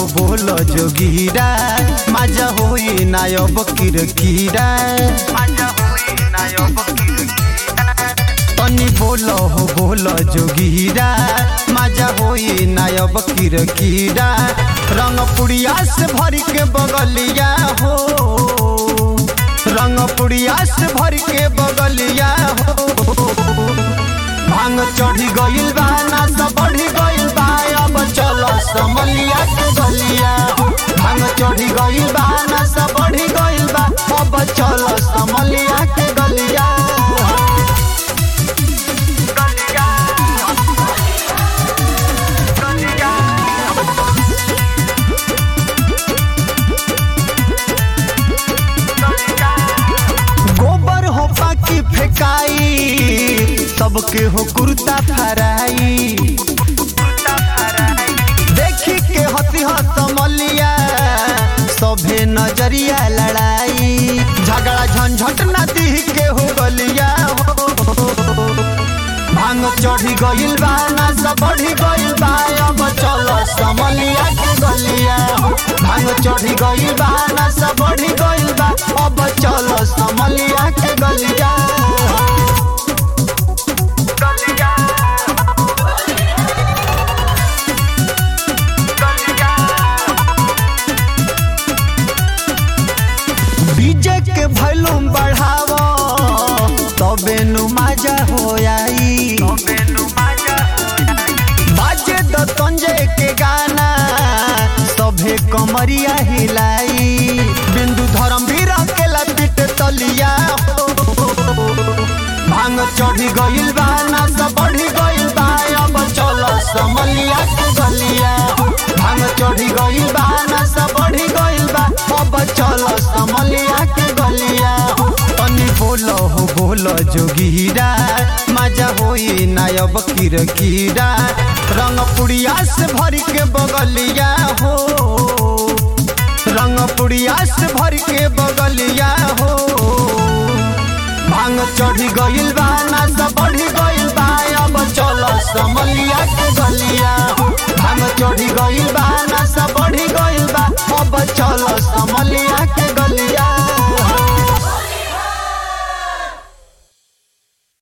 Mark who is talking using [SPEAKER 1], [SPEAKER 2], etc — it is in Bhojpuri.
[SPEAKER 1] हो बोल जोगीरा मजा होई नायब किरकिरा तनी बोल हो बोल जोगीरा मजा होई नायब किरकिरा रंग पुड़िया से भर के बगलिया हो रंग पुड़िया से भर के बगलिया हो भांग चढ़ी गइल बा नासा बढ़ी गइल बा अब चलो समलिया के गलिया भांग चढ़ी गइल बा नासा बढ़ी गइल बा अब चलो समलिया के गलिया गोबर हो पाकी फेकाई सबके हो कुर्ता फराई देखी के हती हसमलिया सभे नजरिया लड़ाई झगड़ा झंझट नदी के हो गलिया हो भांग चढ़ी गइल बा नासा बढ़ी गइल बा अब चलो समलिया के गलिया हो भांग चढ़ी गइल बा नासा बढ़ी गइल बा अब चलो समलिया के गलिया डीजे के वॉल्यूम बढ़ावो तबे नु मजा हो आई बाजे द तंजे के गाना सभे कमरिया हिलाई बिंदु धर्म भी रखेला पिट तलिया हो भांग चढ़ी गइल बा नासा बढ़ी गइल बा अब चलो समलिया के गलिया भांग चढ़ी गइल बा नासा बढ़ी गइल बा अब चलो समलिया के गलिया तनी बोलो हो बोलो जोगीरा मजा होई नायब किरकिरा रंग पुड़िया से भर के बगलिया हो रंग पुड़िया से भर के बगलिया हो भांग चढ़ी गइल बा नासा बढ़ी गइल बा अब चलो समलिया के गलिया भांग चढ़ी गइल बा नासा बढ़ी गइल बा अब चलो समलिया के गलिया